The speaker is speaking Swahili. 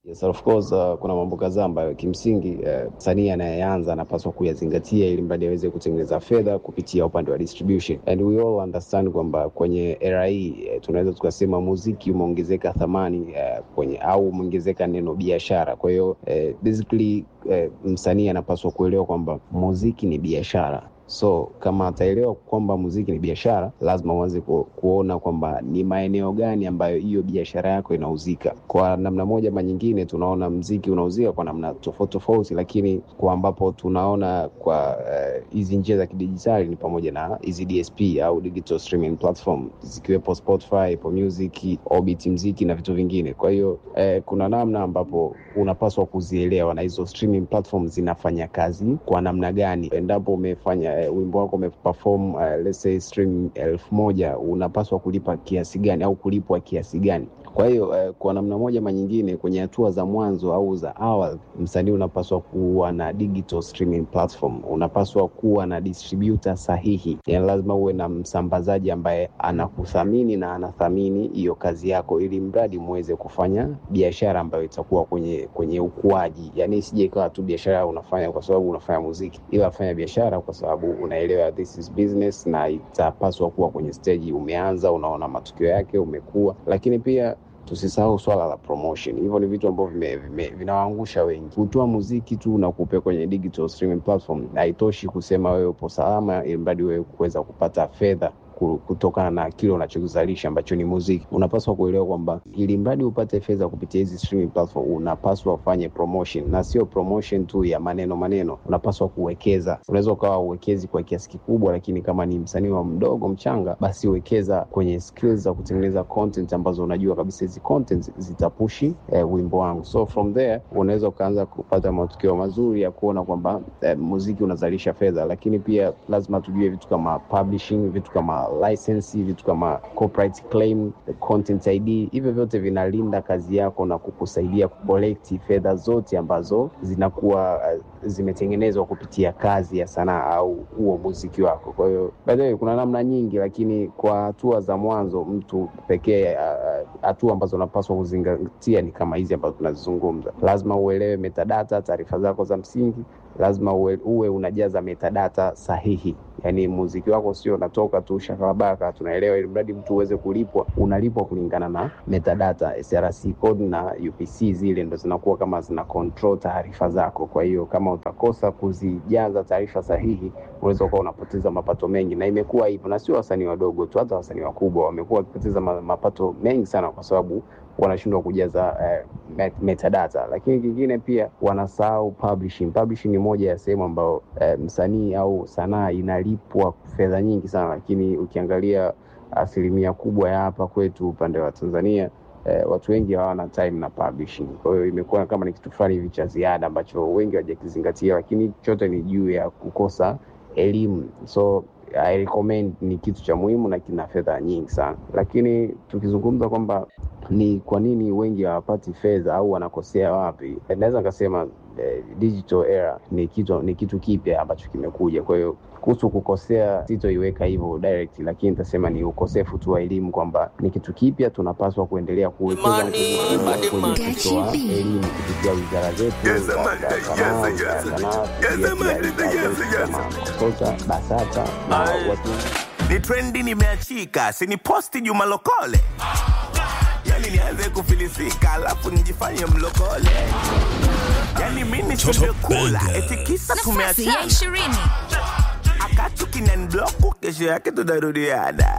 Yes, of course, uh, kuna mambo kadhaa ambayo kimsingi msanii uh, anayeanza anapaswa kuyazingatia ili mradi aweze kutengeneza fedha kupitia upande wa distribution. And we all understand kwamba kwenye era hii uh, tunaweza tukasema muziki umeongezeka thamani uh, kwenye au umeongezeka neno biashara. Kwa hiyo uh, basically uh, msanii anapaswa kuelewa kwamba muziki ni biashara so kama ataelewa kwamba muziki ni biashara, lazima uanze ku, kuona kwamba ni maeneo gani ambayo hiyo biashara yako inauzika. Kwa namna moja ama nyingine, tunaona mziki unauzika kwa namna tofauti tofauti, lakini kwa ambapo tunaona kwa hizi uh, njia za kidijitali ni pamoja na hizi DSP au digital streaming platform zikiwepo Spotify, Apple Music, Orbit mziki na vitu vingine. Kwa hiyo uh, kuna namna ambapo unapaswa kuzielewa na hizo streaming platform zinafanya kazi kwa namna gani. Endapo umefanya Uh, wimbo wako umeperform uh, let's say stream elfu moja unapaswa kulipa kiasi gani au kulipwa kiasi gani? Kwa hiyo uh, kwa namna moja ama nyingine, kwenye hatua za mwanzo au za awali, msanii unapaswa kuwa na digital streaming platform, unapaswa kuwa na distributor sahihi, yani lazima uwe na msambazaji ambaye anakuthamini na anathamini hiyo kazi yako, ili mradi muweze kufanya biashara ambayo itakuwa kwenye kwenye ukuaji, yani isije ikawa tu biashara unafanya kwa sababu unafanya muziki, ila fanya biashara kwa sababu unaelewa this is business na itapaswa kuwa kwenye stage umeanza, unaona matukio yake, umekuwa. Lakini pia tusisahau swala la promotion. Hivyo ni vitu ambavyo vinawaangusha wengi. Kutoa muziki tu na kupe kwenye digital streaming platform haitoshi kusema wewe upo salama, ili mradi wewe kuweza kupata fedha kutokana na kile unachokizalisha ambacho ni muziki. Unapaswa kuelewa kwamba ili mradi upate fedha kupitia hizi streaming platform, unapaswa ufanye promotion, na sio promotion tu ya maneno maneno. Unapaswa kuwekeza. Unaweza ukawa uwekezi kwa kiasi kikubwa, lakini kama ni msanii wa mdogo mchanga, basi wekeza kwenye skills za kutengeneza content ambazo unajua kabisa hizi content zitapushi eh, wimbo wangu. So from there unaweza ukaanza kupata matukio mazuri ya kuona kwamba eh, muziki unazalisha fedha, lakini pia lazima tujue vitu kama publishing, vitu kama license vitu kama copyright claim, content ID, hivyo vyote vinalinda kazi yako na kukusaidia kukolekti fedha zote ambazo zinakuwa uh, zimetengenezwa kupitia kazi ya sanaa au huo muziki wako. Kwa hiyo baadaye kuna namna nyingi, lakini kwa hatua za mwanzo mtu pekee, hatua uh, ambazo unapaswa kuzingatia ni kama hizi ambazo tunazizungumza. Lazima uelewe metadata, taarifa zako za msingi lazima uwe, uwe unajaza metadata sahihi. Yani muziki wako sio unatoka tu shakalabaka, tunaelewa. Ili mradi mtu uweze kulipwa, unalipwa kulingana na metadata. SRC code na UPC zile ndo zinakuwa kama zina control taarifa zako. Kwa hiyo kama utakosa kuzijaza taarifa sahihi, unaweza ukawa unapoteza mapato mengi, na imekuwa hivyo, na sio wasanii wadogo tu, hata wasanii wakubwa wamekuwa wakipoteza mapato mengi sana kwa sababu wanashindwa kujaza eh, metadata. Lakini kingine pia wanasahau publishing. Publishing ni moja ya sehemu ambayo eh, msanii au sanaa inalipwa fedha nyingi sana, lakini ukiangalia asilimia kubwa ya hapa kwetu upande wa Tanzania eh, watu wengi hawana time na publishing. Kwa hiyo imekuwa kama ni kitu fulani hivi cha ziada ambacho wengi hawajakizingatia, lakini chote ni juu ya kukosa elimu so I recommend ni kitu cha muhimu na kina fedha nyingi sana, lakini tukizungumza kwamba ni kwa nini wengi hawapati fedha au wanakosea wapi, naweza nikasema eh, digital era ni kitu ni kitu kipya ambacho kimekuja. Kwa hiyo kuhusu kukosea sitoiweka hivyo direct, lakini nitasema ni ukosefu tu wa elimu kwamba ni kitu kipya, tunapaswa kuendelea kuwekeza nguvu kubwa kwenye kutoa elimu kupitia wizara zetu za sanaa, wizara ya sanaa, kupitia kama KOSOTA, BASATA na watu ni trendi nimeachika, siniposti Juma Lokole, yani nianze kufilisika alafu nijifanye mlokole, yani mimi tumekula eti kisa nafasi ya tumeachana, ishirini akatu kinanibloku, kesho yake tunarudiana.